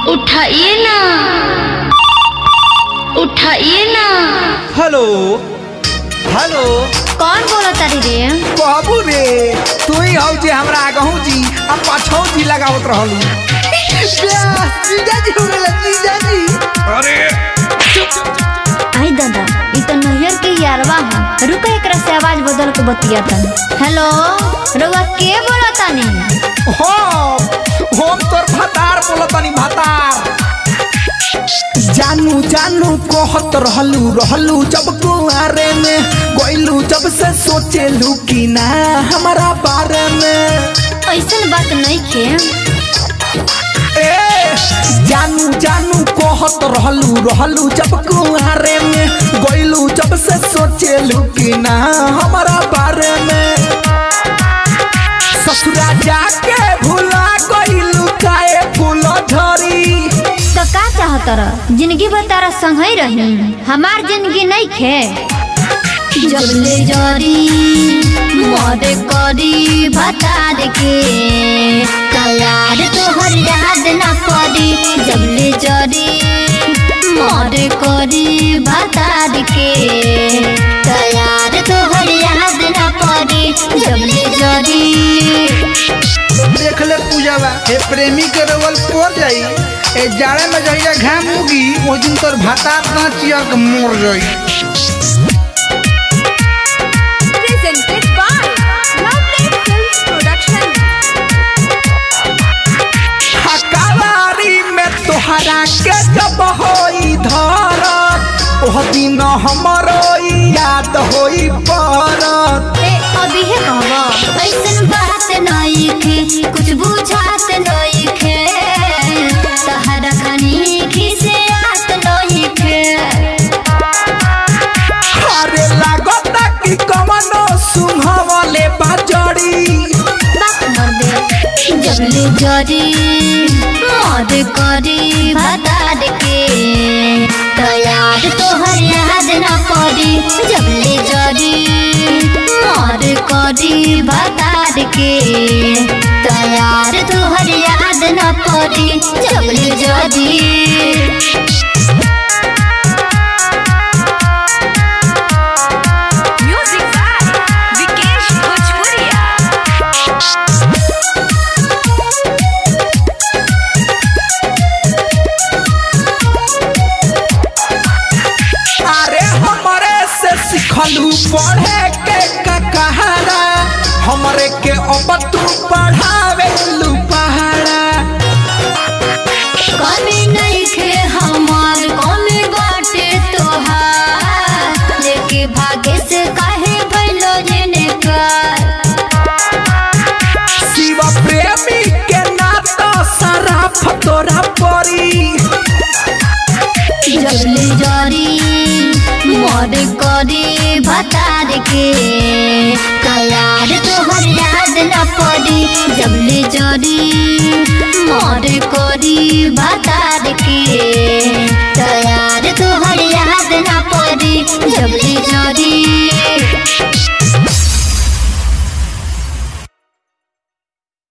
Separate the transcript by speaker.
Speaker 1: उठाइए ना उठाइए ना
Speaker 2: हेलो हेलो
Speaker 1: कौन बोला तारी रे
Speaker 2: बाबू रे तू ही हौ जे हमरा आगहू जी आ पाछौ जी लगावत रहलू जीजा जी हो गेला जीजा जी अरे
Speaker 1: आई दादा ई तो नैयर के यारवा है रुका एकरा से आवाज बदल के बतिया तन हेलो रउआ के बोला तानी
Speaker 2: हो हम तोर भातार बोलतनी भातार जानू जानू कहत रहलू रहलू जब कुआरे में गइलू जब से सोचेलू कि ना हमारा बारे में
Speaker 1: ऐसन बात नहीं के
Speaker 2: ए जानू जानू कहत रहलू रहलू जब कुआरे में गइलू जब से सोचेलू कि ना हमारा बारे में ससुरा जाके भुला गइलू काए फूल झरी
Speaker 1: तो का चाहत रह जिंदगी भर तारा संग ही रही हमार जिंदगी नहीं खे जब ले जरी मर करी बता दे के तैयार तोहर याद ना पड़ी जब ले जरी मर करी बता दे के तैयार तोहर याद ना पड़ी जब ले जरी
Speaker 3: देख ले पूजावा हे प्रेमी के रवल पड़ जाई ए जाड़े में जहिया घाम उगी ओ दिन तोर भाता ना चियर के मोर जाई
Speaker 4: presented by Lovely Films Production.
Speaker 2: हकावारी में तोहरा के जब होई धरत ओह दिन हमरो ई याद होई पड़त
Speaker 1: ए अभी है कहवा ऐसन बात नहीं खे कुछ बुझात नहीं खे तहरा खनी खिसे आत नहीं खे
Speaker 2: अरे लागत कि कमनो सुनहवले बाजड़ी
Speaker 1: बात मर दे जबले जरी मद करी बता दे के तैयार तोहर याद ना पड़ी जबले जरी मद करी बता दे के तैयार तोहर याद ना पड़ी जबले जरी
Speaker 4: Music by Vikesh Bhojpuria.
Speaker 2: अरे हमरे से सिखलू पढ़े के का कहारा हमरे के अब तू पढ़ावे लू पहाड़ा
Speaker 1: कमी नहीं खे हमार कमी बाटे तोहार लेके भागे से काहे भइलो जेने कर
Speaker 2: शिव प्रेमी के नाता सराफ तोरा परी
Speaker 1: जबले जरी मर करी बता दे के कयार तोहर याद न पड़ी जबले जरी मर करी बता दे के